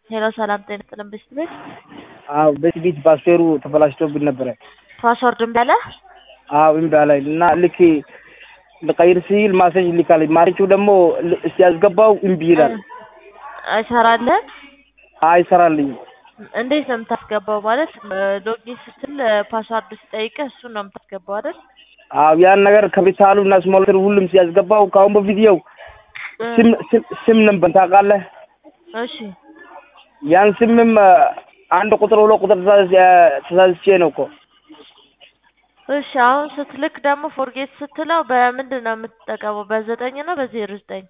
ሄሎ ሰላም ጤና ይስጥልን ብስት ቤት አዎ በዚህ ቤት ፓስዌሩ ተበላሽቶብን ነበረ። ፓስወርድ እምቢ አለ? አዎ እምቢ አለኝ እና ልክ ልቀይር ሲል ማሴጅ ልካል። ማሴጁ ደግሞ ል- ሲያስገባው እምቢ ይላል። አይሰራልህም? አይሰራልኝም። እንዴት ነው የምታስገባው? ማለት ሎጊን ስትል ፓስዋርድ ሲጠይቅህ እሱን ነው የምታስገባው አይደል? አዎ ያን ነገር ካፒታሉ እና ስሞል ሌተር ሁሉም ሲያስገባው ከአሁን በፊት ያው ስም ስም ስም ነበር ታውቃለህ። እሺ ያን ስምም አንድ ቁጥር ሁለት ቁጥር ተሳስ- ተሳስቼ ነው እኮ እሺ አሁን ስትልክ ደግሞ ፎርጌት ስትለው በምንድን ነው የምትጠቀመው? በዘጠኝ ነው በዜሮ ዘጠኝ?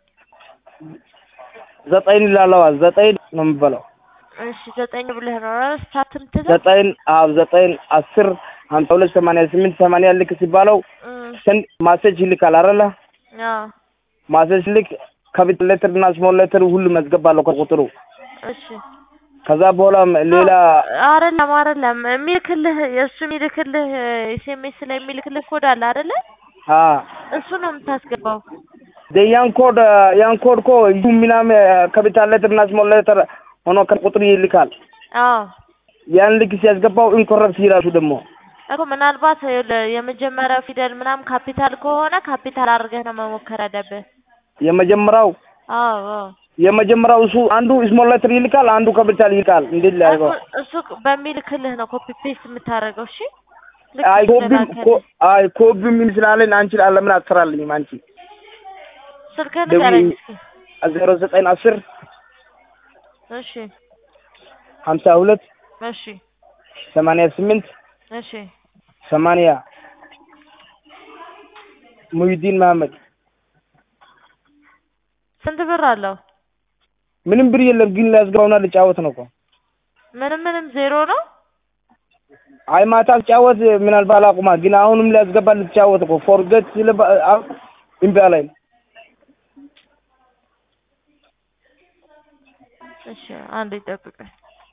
ዘጠኝ ላለዋ ዘጠኝ ነው የምበለው። እሺ ዘጠኝ ብለህ ነው አይደል ስታርት የምትለው? ዘጠኝ አዎ ዘጠኝ አስር ሀምሳ ሁለት ሰማንያ ስምንት ሰማንያ ልክ ሲባለው እም፣ ስንት ማሴጅ ይልካል አይደለ? አዎ ማሴጅ ልክ ካፒታል ሌተር እና ስሞል ሌተር ሁሉም ያስገባለሁ ከቁጥሩ እሺ ከዛ በኋላ ሌላ አይደለም አይደለም የሚልክልህ የእሱ የሚልክልህ ኤስኤምኤስ ላይ የሚልክልህ ኮድ አለ አይደለ? አ እሱ ነው የምታስገባው። ያን ኮድ ያን ኮድ እኮ ዩ ምናምን ካፒታል ሌተር እና ስሞል ሌተር ሆኖ ከቁጥሩ ይልካል። አዎ ያን ልክ ሲያስገባው ኢንኮረፕት ይላሉ ደግሞ እኮ ምናልባት ይኸውልህ የመጀመሪያው ፊደል ምናምን ካፒታል ከሆነ ካፒታል አድርገህ ነው መሞከር ያለብህ። የመጀመሪያው አዎ አዎ የመጀመሪያው እሱ አንዱ ስሞል ሌተር ይልካል፣ አንዱ ካፒታል ይልካል። እንዴት ላድርገው? እኮ እሱ በሚልክልህ ነው ኮፒ ፔስት የምታደርገው። እሺ ልክ አይ ኮቢም እንደላከልህ። ኮ- አይ ኮቢም ምን ስላለኝ አንቺ ለምን አትሰራልኝም አንቺ ስልክህን ደውዬ- ንገረኝ እስኪ። ዜሮ ዘጠኝ አስር እሺ ሀምሳ ሁለት እሺ ሰማንያ ስምንት እሺ ሰማንያ ሙሂዲን መሀመድ ስንት ብር አለው? ምንም ብር የለም ግን ሊያስገባውና ልጫወት ነው እኮ ምንም ምንም ዜሮ ነው። አይ ማታ ልጫወት ምናልባት አላቁማ ግን አሁንም ሊያስገባ ልጫወት እኮ ፎርጌት ሲል እምቢ አለኝ እሺ አንድ ይጠብቀኝ።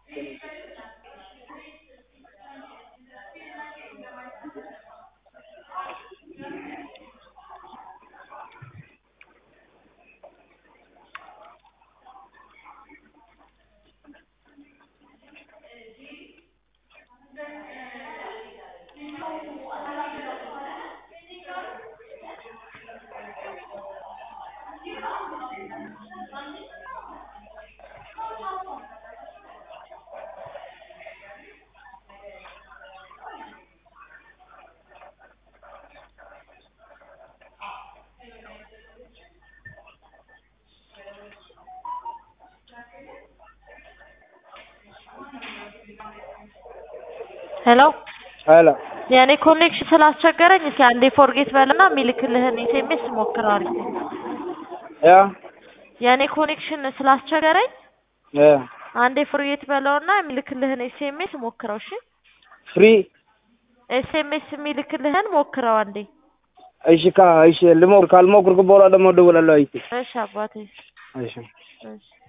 ሄሎ ሄሎ የኔ ኮኔክሽን ስላስቸገረኝ እስኪ አንዴ ፎርጌት በልና የሚልክልህን ኤስኤምኤስ ሞክረዋል። ያ የኔ ኮኔክሽን ስላስቸገረኝ ያ አንዴ ፎርጌት በለውና የሚልክልህን ኤስኤምኤስ ሞክረው። እሺ ፍሪ ኤስኤምኤስ የሚልክልህን ሞክረው አንዴ። እሺ ካ እሺ ልሞክር ካልሞክርኩ በኋላ ደግሞ እደውላለሁ አይቼ እሺ አባቴ እሺ እሺ